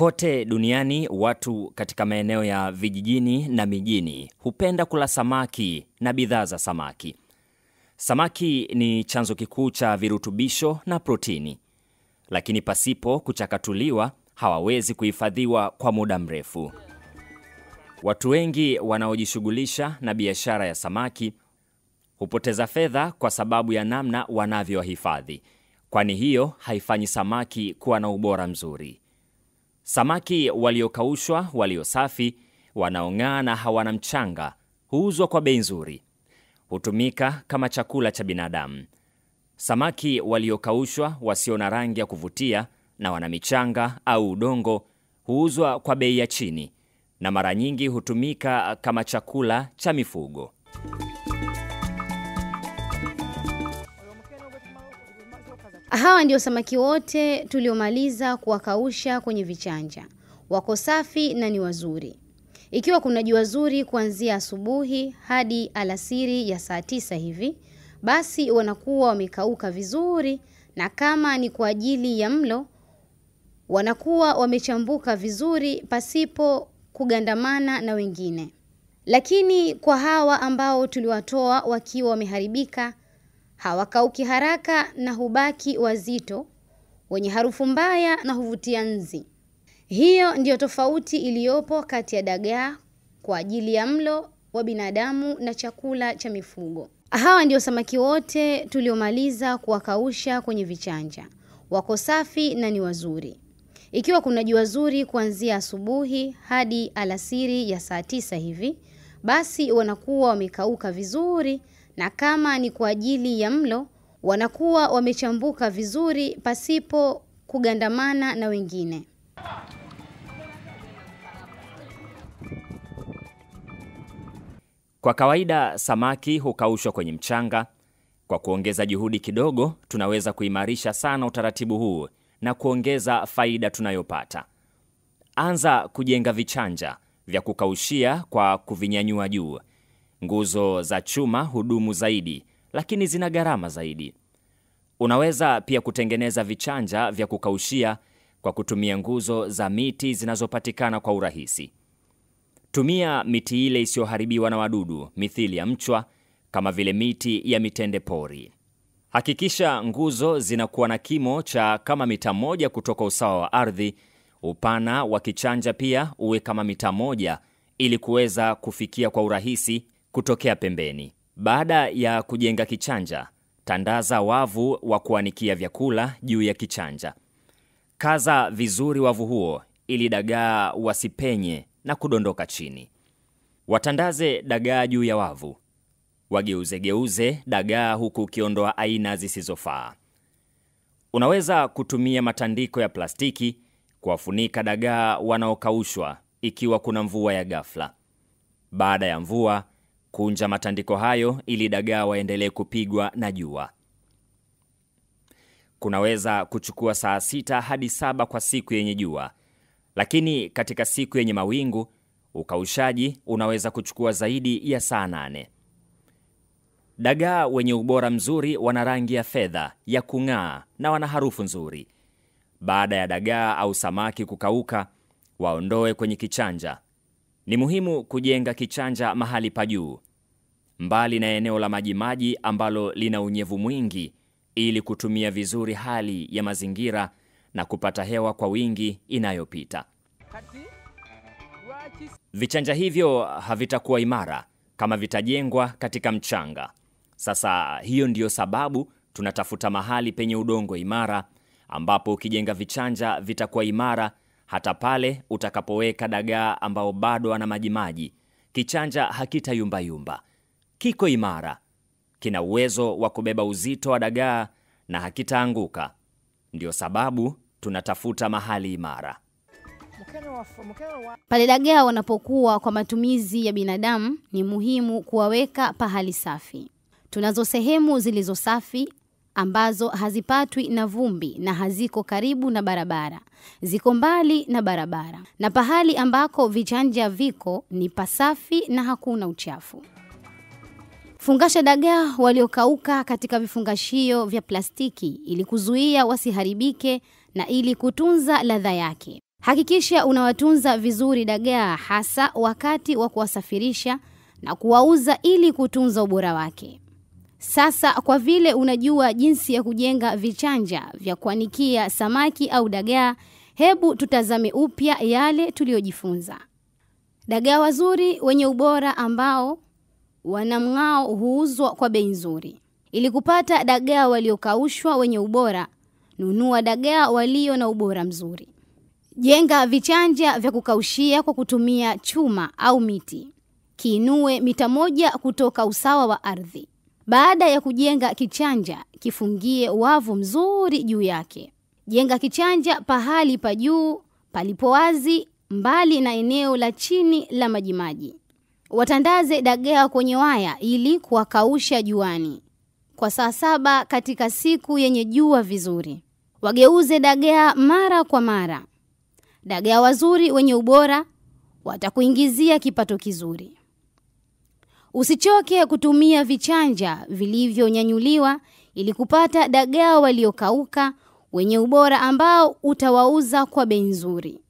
Kote duniani watu katika maeneo ya vijijini na mijini hupenda kula samaki na bidhaa za samaki. Samaki ni chanzo kikuu cha virutubisho na protini, lakini pasipo kuchakatuliwa hawawezi kuhifadhiwa kwa muda mrefu. Watu wengi wanaojishughulisha na biashara ya samaki hupoteza fedha kwa sababu ya namna wanavyohifadhi, kwani hiyo haifanyi samaki kuwa na ubora mzuri. Samaki waliokaushwa, walio safi, wanaong'aa na hawana mchanga huuzwa kwa bei nzuri. Hutumika kama chakula cha binadamu. Samaki waliokaushwa, wasio na rangi ya kuvutia na wana michanga au udongo huuzwa kwa bei ya chini na mara nyingi hutumika kama chakula cha mifugo. Hawa ndio samaki wote tuliomaliza kuwakausha kwenye vichanja. Wako safi na ni wazuri. Ikiwa kuna jua zuri kuanzia asubuhi hadi alasiri ya saa tisa hivi, basi wanakuwa wamekauka vizuri, na kama ni kwa ajili ya mlo, wanakuwa wamechambuka vizuri pasipo kugandamana na wengine. Lakini kwa hawa ambao tuliwatoa wakiwa wameharibika, hawakauki haraka na hubaki wazito, wenye harufu mbaya na huvutia nzi. Hiyo ndiyo tofauti iliyopo kati ya dagaa kwa ajili ya mlo wa binadamu na chakula cha mifugo. Hawa ndio samaki wote tuliomaliza kuwakausha kwenye vichanja. Wako safi na ni wazuri. Ikiwa kuna jua zuri kuanzia asubuhi hadi alasiri ya saa tisa hivi, basi wanakuwa wamekauka vizuri, na kama ni kwa ajili ya mlo, wanakuwa wamechambuka vizuri pasipo kugandamana na wengine. Kwa kawaida samaki hukaushwa kwenye mchanga. Kwa kuongeza juhudi kidogo, tunaweza kuimarisha sana utaratibu huu na kuongeza faida tunayopata. Anza kujenga vichanja vya kukaushia kwa kuvinyanyua juu. Nguzo za chuma hudumu zaidi, lakini zina gharama zaidi. Unaweza pia kutengeneza vichanja vya kukaushia kwa kutumia nguzo za miti zinazopatikana kwa urahisi. Tumia miti ile isiyoharibiwa na wadudu mithili ya mchwa, kama vile miti ya mitende pori. Hakikisha nguzo zinakuwa na kimo cha kama mita moja kutoka usawa wa ardhi. Upana wa kichanja pia uwe kama mita moja ili kuweza kufikia kwa urahisi kutokea pembeni. Baada ya kujenga kichanja, tandaza wavu wa kuanikia vyakula juu ya kichanja. Kaza vizuri wavu huo ili dagaa wasipenye na kudondoka chini. Watandaze dagaa juu ya wavu. Wageuzegeuze dagaa huku ukiondoa aina zisizofaa. Unaweza kutumia matandiko ya plastiki kuwafunika dagaa wanaokaushwa ikiwa kuna mvua ya ghafla. Baada ya mvua, kunja matandiko hayo ili dagaa waendelee kupigwa na jua. Kunaweza kuchukua saa sita hadi saba kwa siku yenye jua, lakini katika siku yenye mawingu ukaushaji unaweza kuchukua zaidi ya saa nane. Dagaa wenye ubora mzuri wana rangi ya fedha ya kung'aa na wana harufu nzuri. Baada ya dagaa au samaki kukauka, waondoe kwenye kichanja. Ni muhimu kujenga kichanja mahali pa juu, mbali na eneo la majimaji ambalo lina unyevu mwingi, ili kutumia vizuri hali ya mazingira na kupata hewa kwa wingi inayopita. Vichanja hivyo havitakuwa imara kama vitajengwa katika mchanga. Sasa hiyo ndiyo sababu tunatafuta mahali penye udongo imara, ambapo ukijenga vichanja vitakuwa imara hata pale utakapoweka dagaa ambao bado ana majimaji. Kichanja hakitayumbayumba, kiko imara, kina uwezo wa kubeba uzito wa dagaa na hakitaanguka. Ndiyo sababu tunatafuta mahali imara. Pale dagaa wanapokuwa kwa matumizi ya binadamu, ni muhimu kuwaweka pahali safi. Tunazo sehemu zilizo safi ambazo hazipatwi na vumbi na haziko karibu na barabara, ziko mbali na barabara, na pahali ambako vichanja viko ni pasafi na hakuna uchafu. Fungasha dagaa waliokauka katika vifungashio vya plastiki ili kuzuia wasiharibike na ili kutunza ladha yake. Hakikisha unawatunza vizuri dagaa hasa wakati wa kuwasafirisha na kuwauza ili kutunza ubora wake. Sasa kwa vile unajua jinsi ya kujenga vichanja vya kuanikia samaki au dagaa, hebu tutazame upya yale tuliyojifunza. Dagaa wazuri wenye ubora ambao wana mng'ao huuzwa kwa bei nzuri. Ili kupata dagaa waliokaushwa wenye ubora, nunua dagaa walio na ubora mzuri. Jenga vichanja vya kukaushia kwa kutumia chuma au miti. Kiinue mita moja kutoka usawa wa ardhi. Baada ya kujenga kichanja, kifungie wavu mzuri juu yake. Jenga kichanja pahali pa juu palipo wazi, mbali na eneo la chini la majimaji. Watandaze dagaa kwenye waya ili kuwakausha juani kwa saa saba katika siku yenye jua vizuri. Wageuze dagaa mara kwa mara. Dagaa wazuri wenye ubora watakuingizia kipato kizuri. Usichoke kutumia vichanja vilivyonyanyuliwa ili kupata dagaa waliokauka wenye ubora ambao utawauza kwa bei nzuri.